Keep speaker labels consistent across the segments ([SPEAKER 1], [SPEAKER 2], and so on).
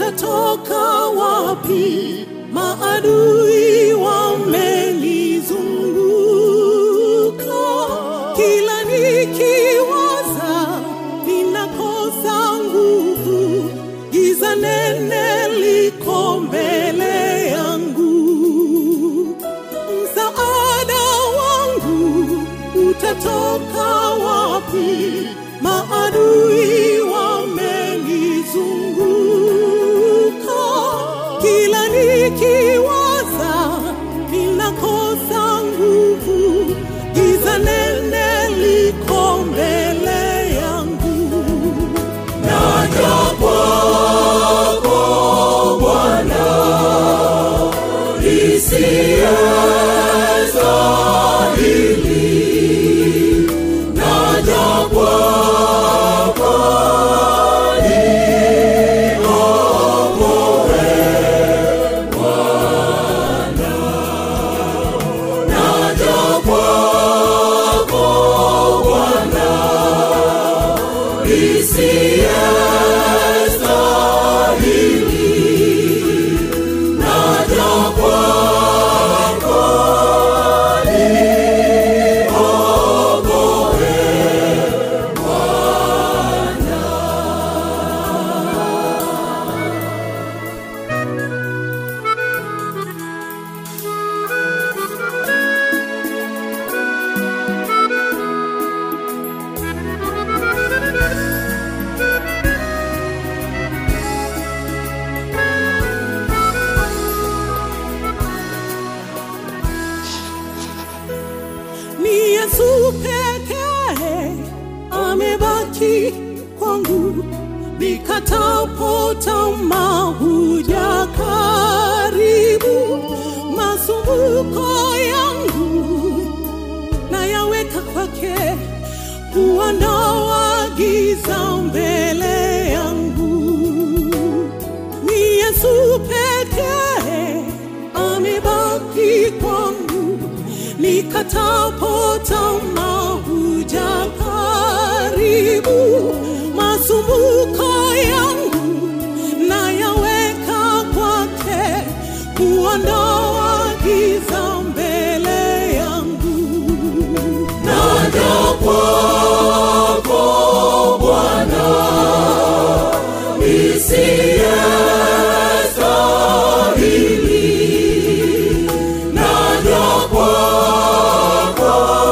[SPEAKER 1] utatoka wapi? Maadui wamenizunguka, kila nikiwaza ninakosa nguvu, giza nene liko mbele yangu. Msaada wangu utatoka wapi? Maadui wamenizunguka, kila nikiwaza ninakosa nguvu, giza nene liko mbele yangu. Naja kwako Bwana, nisiyestahili. Naja kwako niokoe Bwana. Naja kwako Bwana, nisiyestahili. Naja kwako niokoe ni Yesu pekee amebaki kwangu, nikatapo tamaa huja karibu, masumbuko yangu nayaweka kwake, huondoa giza mbele yangu ni Yesu pekee amebaki kwangu, nikatapo tamaa huja karibu, masumbuko yangu nayaweka kwake, kuondoa giza mbele yangu. Naja kwako Bwana, nisiyestahili. Naja kwako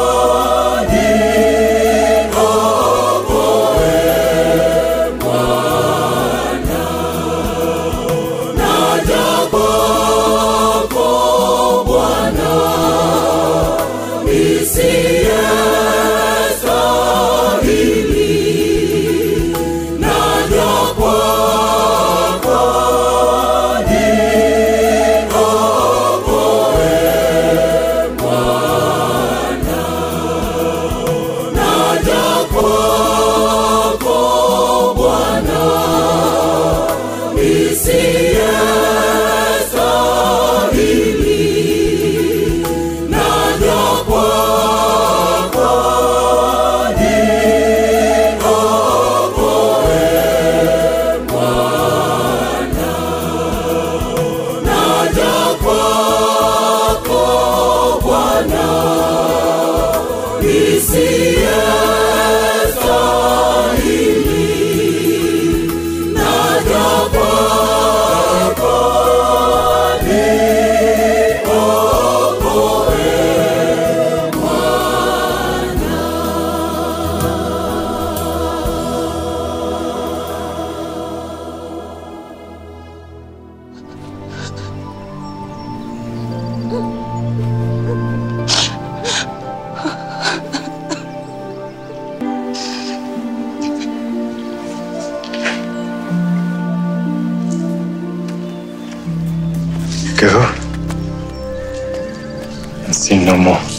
[SPEAKER 1] niokoe Bwana. Naja kwako Bwana, nisiyestahili. Naja kwako niokoe Bwana. Naja kwako Bwana, nisiyestahili. Naja kwako niokoe Bwana. Naja kwako Bwana, nisiyestahili. Naja kwako niokoe
[SPEAKER 2] Go. And sin no more.